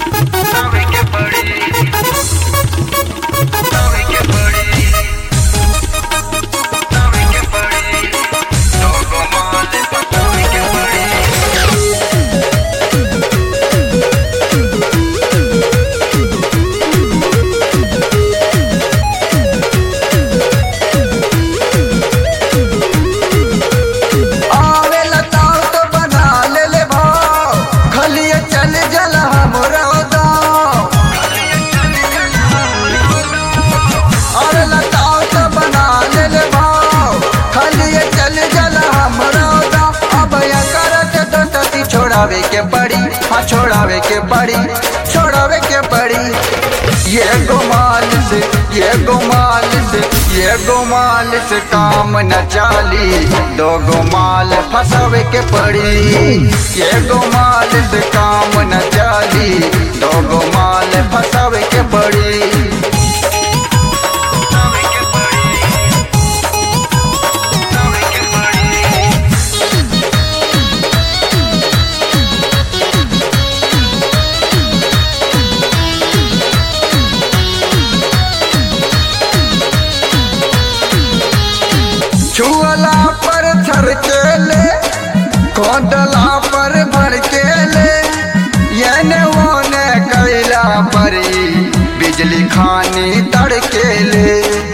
Sabe que pari. Sabe que pari. Sabe que pari. Todo mal, sabe que pari. आवे लताओ तो बना ले ले भाव खलिए चल जल हमरा दाव आवे लताओ तो बना ले ले भाव खलिए चल जल हमरा दाव अब या करत तो तती छोड़ावे के पड़ी हाँ छोड़ावे के पड़ी छोड़ावे के पड़ी ये गुमाल से ये गुमाल से ये गुमाल से काम न चाली दो गुमाल फसावे के पड़ी ये गुमाल से काम न चाली दो गुमाल फसावे के पड़ी Sabe que pari. Sabe que pari. छुअला पर थर के ले खोदला पर भर के ले येने ओने कैला परी बिजली खानी तड़के ले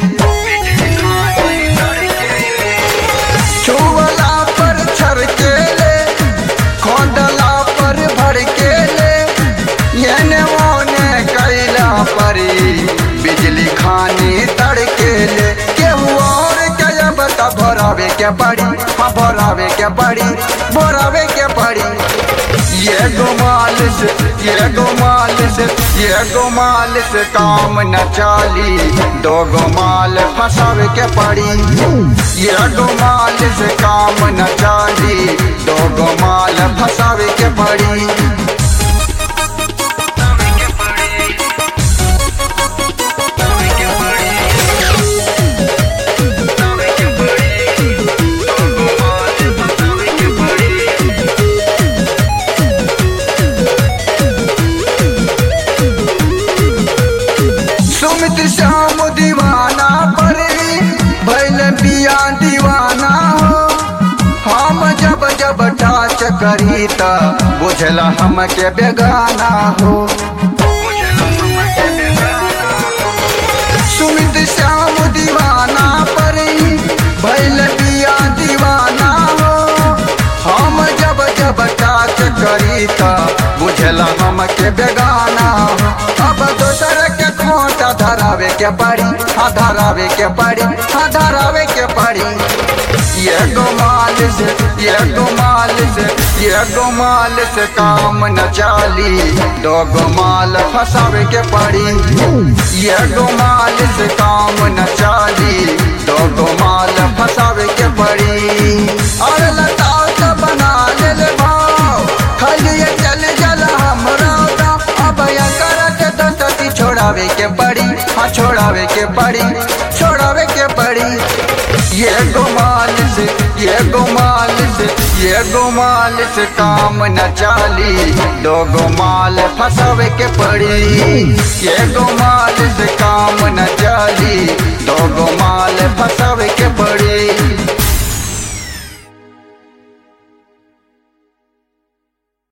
छुअला पर छर के ले खोदला पर भर के ले येने ओने कैला परी बिजली खानी तड़के ले केहू और क्या बता भरावे के पड़ी हाँ भरावे के पड़ी भरावे के पड़ी ये गुमाल से ये गुमाल से ये गुमाल से काम न चाली दो गुमाल फसावे के पड़ी ये गुमाल से काम न चाली दो गुमाल फसावे के पड़ी Sabe que pari. Sabe que pari. Sabe que pari. Todo mal, sabe que pari. Sumit Shyam दीवाना पर भैल पिया दीवाना हो हम जब जब टाच करी त बुझला हमके बेगाना हो सुमित श्याम दीवाना पर भैल पिया दीवाना हो हम जब जब टाच करी त बुझला हमके बेगाना हो अब दोसर के खोटा धरावे के पड़ी हाँ धरावे के पड़ी हाँ धरावे के पड़ी ये गुमाल से ये गुमाल से ये गुमाल से काम न चाली दो गुमाल फसावे के पड़ी ये गुमाल से काम न चाली दो गुमाल फसावे के पड़ी और लताओ तो बना ले ले भाव खलिए चल जल हमरा दाव अब या करत तो तती छोड़ावे के पड़ी हाँ छोड़ावे के पड़ी छोड़ावे के पड़ी ये गुमाल से ये गुमाल से ये गुमाल से काम न चाली दो गुमाल फसावे के पड़ी ये गुमाल से काम न चाली दो गुमाल फसावे के पड़ी